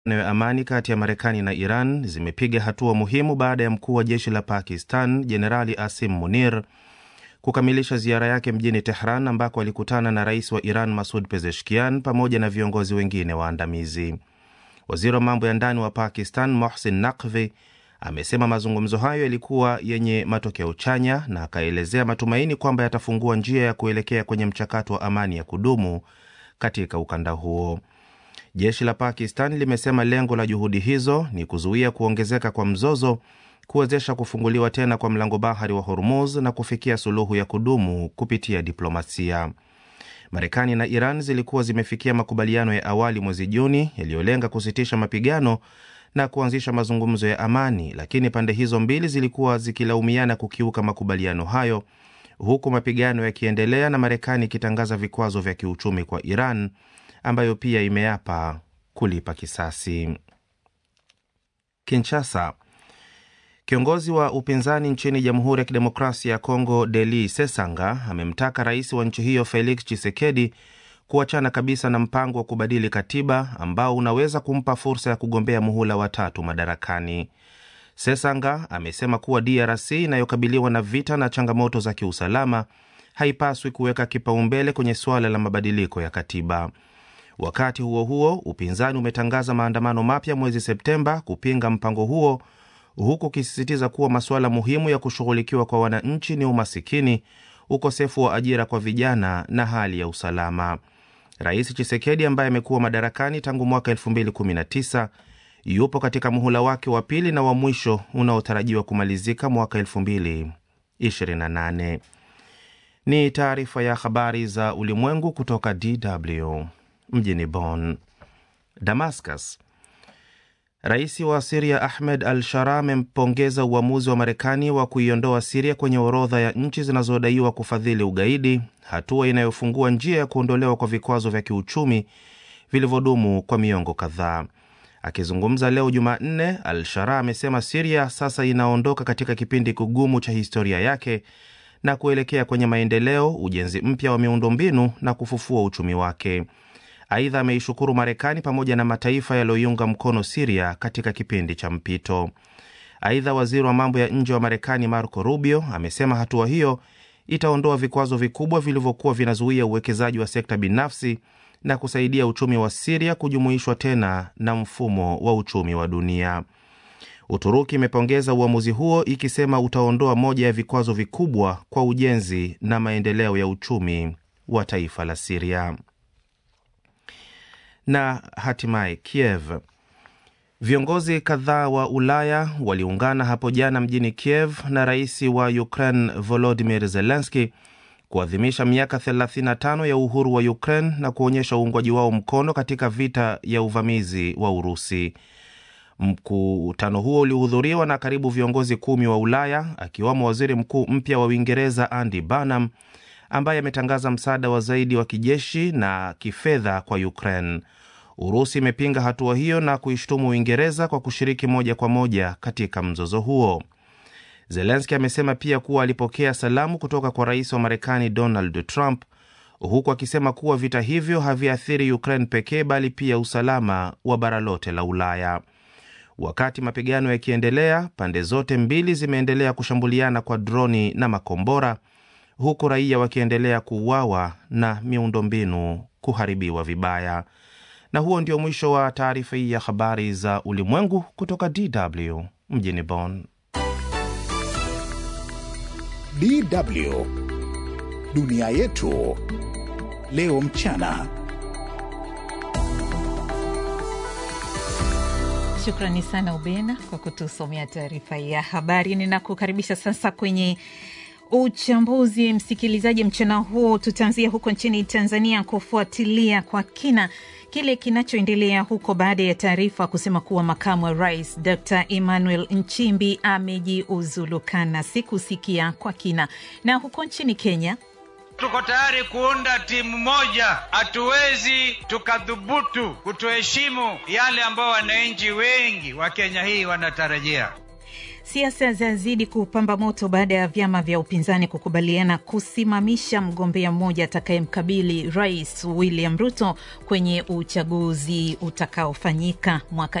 ya amani kati ya Marekani na Iran zimepiga hatua muhimu baada ya mkuu wa jeshi la Pakistan Jenerali Asim Munir kukamilisha ziara yake mjini Tehran ambako alikutana na rais wa Iran Masud Pezeshkian pamoja na viongozi wengine waandamizi. Waziri wa mambo ya ndani wa Pakistan Mohsin Naqvi amesema mazungumzo hayo yalikuwa yenye matokeo chanya na akaelezea matumaini kwamba yatafungua njia ya kuelekea kwenye mchakato wa amani ya kudumu katika ukanda huo. Jeshi la Pakistan limesema lengo la juhudi hizo ni kuzuia kuongezeka kwa mzozo, kuwezesha kufunguliwa tena kwa mlango bahari wa Hormuz na kufikia suluhu ya kudumu kupitia diplomasia. Marekani na Iran zilikuwa zimefikia makubaliano ya awali mwezi Juni yaliyolenga kusitisha mapigano na kuanzisha mazungumzo ya amani, lakini pande hizo mbili zilikuwa zikilaumiana kukiuka makubaliano hayo, huku mapigano yakiendelea na Marekani ikitangaza vikwazo vya kiuchumi kwa Iran ambayo pia imeapa kulipa kisasi. Kinshasa. Kiongozi wa upinzani nchini Jamhuri ya Kidemokrasia ya Kongo Deli Sesanga amemtaka rais wa nchi hiyo Felix Tshisekedi kuachana kabisa na mpango wa kubadili katiba ambao unaweza kumpa fursa ya kugombea muhula wa tatu madarakani. Sesanga amesema kuwa DRC inayokabiliwa na vita na changamoto za kiusalama haipaswi kuweka kipaumbele kwenye suala la mabadiliko ya katiba. Wakati huo huo, upinzani umetangaza maandamano mapya mwezi Septemba kupinga mpango huo, huku ukisisitiza kuwa masuala muhimu ya kushughulikiwa kwa wananchi ni umasikini, ukosefu wa ajira kwa vijana na hali ya usalama. Rais Chisekedi ambaye amekuwa madarakani tangu mwaka 2019 yupo katika muhula wake wa pili na wa mwisho unaotarajiwa kumalizika mwaka 2028. Ni taarifa ya habari za ulimwengu kutoka DW mjini Bonn. Damascus. Rais wa Siria Ahmed al Shara amempongeza uamuzi wa Marekani wa kuiondoa Siria kwenye orodha ya nchi zinazodaiwa kufadhili ugaidi, hatua inayofungua njia ya kuondolewa kwa vikwazo vya kiuchumi vilivyodumu kwa miongo kadhaa. Akizungumza leo Jumanne, al Shara amesema Siria sasa inaondoka katika kipindi kigumu cha historia yake na kuelekea kwenye maendeleo, ujenzi mpya wa miundombinu na kufufua uchumi wake. Aidha, ameishukuru Marekani pamoja na mataifa yaliyoiunga mkono Siria katika kipindi cha mpito. Aidha, waziri wa mambo ya nje wa Marekani Marco Rubio amesema hatua hiyo itaondoa vikwazo vikubwa vilivyokuwa vinazuia uwekezaji wa sekta binafsi na kusaidia uchumi wa Siria kujumuishwa tena na mfumo wa uchumi wa dunia. Uturuki imepongeza uamuzi huo ikisema utaondoa moja ya vikwazo vikubwa kwa ujenzi na maendeleo ya uchumi wa taifa la Siria. Na hatimaye Kiev. Viongozi kadhaa wa Ulaya waliungana hapo jana mjini Kiev na rais wa Ukraine Volodimir Zelenski kuadhimisha miaka 35 ya uhuru wa Ukraine na kuonyesha uungwaji wao mkono katika vita ya uvamizi wa Urusi. Mkutano huo ulihudhuriwa na karibu viongozi kumi wa Ulaya akiwamo waziri mkuu mpya wa Uingereza Andy Burnham ambaye ametangaza msaada wa zaidi wa kijeshi na kifedha kwa Ukraine. Urusi imepinga hatua hiyo na kuishtumu Uingereza kwa kushiriki moja kwa moja katika mzozo huo. Zelenski amesema pia kuwa alipokea salamu kutoka kwa rais wa Marekani Donald Trump, huku akisema kuwa vita hivyo haviathiri Ukraine pekee bali pia usalama wa bara lote la Ulaya. Wakati mapigano yakiendelea, pande zote mbili zimeendelea kushambuliana kwa droni na makombora, huku raia wakiendelea kuuawa na miundombinu kuharibiwa vibaya. Na huo ndio mwisho wa taarifa hii ya habari za ulimwengu kutoka DW mjini Bonn. DW dunia yetu leo mchana. Shukrani sana Ubena kwa kutusomea taarifa ya habari. Ninakukaribisha sasa kwenye uchambuzi, msikilizaji. Mchana huu tutaanzia huko nchini Tanzania kufuatilia kwa kina kile kinachoendelea huko baada ya taarifa kusema kuwa makamu wa rais Dr Emmanuel Nchimbi amejiuzulukana. Sikusikia kwa kina. Na huko nchini Kenya tuko tayari kuunda timu moja. Hatuwezi tukadhubutu kutoheshimu yale ambao wananchi wengi wa Kenya hii wanatarajia. Siasa zazidi kupamba moto baada ya vyama vya upinzani kukubaliana kusimamisha mgombea mmoja atakayemkabili Rais William Ruto kwenye uchaguzi utakaofanyika mwaka